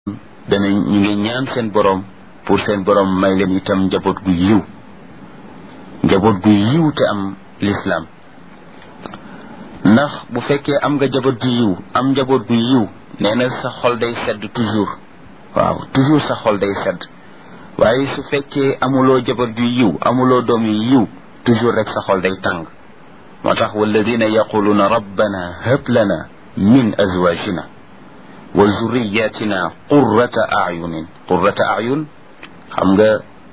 dana ñu ngi ñaan seen borom pour seen borom may leen itam njaboot gu yiw njaboot gu yiw te am lislaam ndax bu fekkee am nga njaboot gu yiw am njaboot gu yiw nee na sa xol day sedd toujours waaw toujours sa xol day sedd waaye su fekkee amuloo njaboot gu yiw amuloo doom yu yiw toujours rek sa xol day tàng moo tax walladina yaquluuna rabbana hab lana min azwajina wa zurriyatina qurrata ayunin qurrata ayun xam nga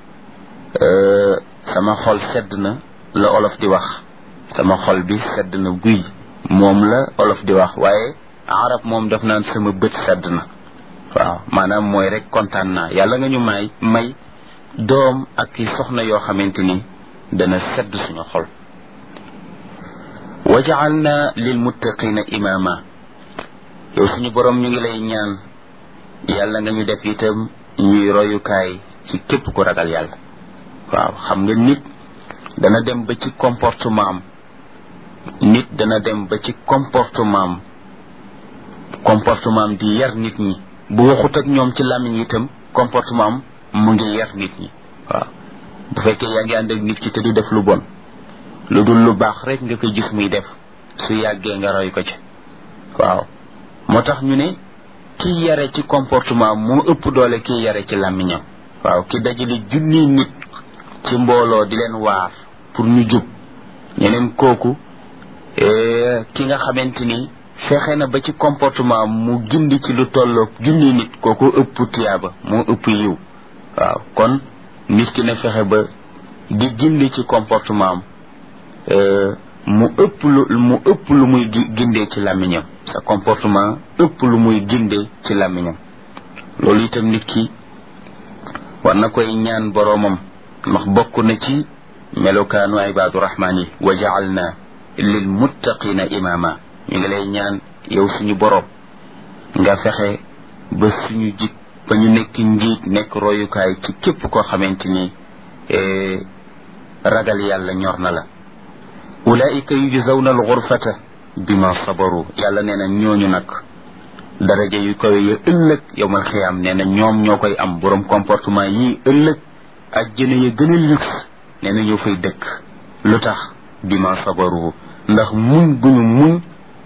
sama xol sedd na la olof di wax sama xol bi sedd na guy moom la olof di wax waaye arab moom daf naan sama bët sedd na waaw maanaam mooy rek kontaan naa yàlla nga ñu may may doom ak i soxna yoo xamante ni dana sedd suñu xol wa jaalna lil muttaqina imama yow suñu borom ñu ngi lay ñaan yàlla nga ñu def itam ñuy royukaay ci képp ku ragal yàlla waaw xam nga nit dana dem ba ci comportement am nit dana dem ba ci comportement am comportement am di yar nit ñi bu waxut ak ñoom ci làmmiñ itam comportement am mu ngi yar nit ñi waaw bu fekkee yaa ngi ànd ak nit ki te du def lu bon lu dul lu baax rek nga koy gis muy def su yàggee nga roy ko ci waaw moo tax ñu ne kiy yare ci comportement moo ëpp doole kiy yare ci làmmiñam waaw ki dajale junni nit ci mbooloo di leen waar pour ñu jub ñeneen kooku ki nga xamante ni fexe na ba ci comportement mu gindi ci lu tolloog junni nit kooku ëpp tiyaaba moo ëpp yiw waaw kon nit ki na fexe ba di gindi ci comportement am mu ëpp lu mu ëpp lu muy gindee ci làmmiñam sa comportement ëpp lu muy gindee ci làmmiñam loolu itam nit ki war na koy ñaan boroomam ndax bokk na ci melokaanu ibaadu rahmaan yi wa jaalna lil muttaqina imaama ñu ngi lay ñaan yow suñu boroom nga fexe ba suñu jik ba ñu nekk njiit nekk royukaay ci képp koo xamante ni ragal yàlla ñor na la ulaika yujzawna alxurfata bima sabaru yàlla nee na ñooñu nag daraja yu kawe ya ëllëg yowmal xiyaam nee na ñoom ñoo koy am borom comportement yii ëllëg ajjana ya gën a luxe nee na ñoo fay dëkk lu tax bima sabaru ndax muñ gu ñu muñ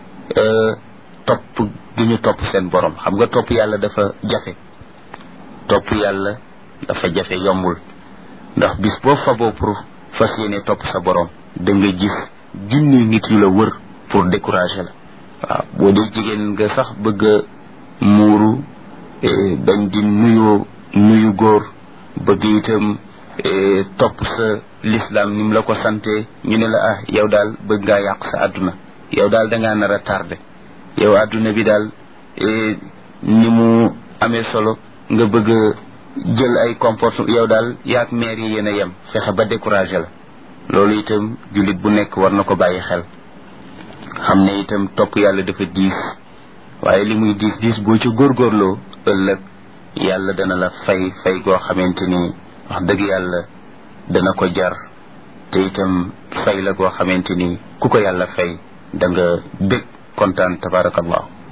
topp gi ñu topp seen borom xam nga topp yàlla dafa jafe topp yàlla dafa jafe yombul ndax bis boo faboo pour fas yéene topp sa borom da nga gis junni nit yu la wër pour décourager la waaw boo dee jigéen nga sax bëgg a muuru bañ di nuyu nuyu góor bëgg itam topp sa l'islam ni mu la ko sante ñu ne la ah yow daal bëgg ngaa yàq sa àdduna yow daal dangaa nar a tardé yow àdduna bi daal ni mu amee solo nga bëgg a jël ay comportement yow daal yaag maire yi yéen a yem fexe ba décourager la loolu itam jullit bu nekk war na ko bàyyi xel xam ne itam topp yàlla dafa diis waaye li muy diis diis boo ci góorgóorloo ëllëg yàlla dana la fay fay goo xamante ni wax dëgg yàlla dana ko jar te itam fay la goo xamante ni ku ko yàlla fay da nga bég kontaan tabarakallahu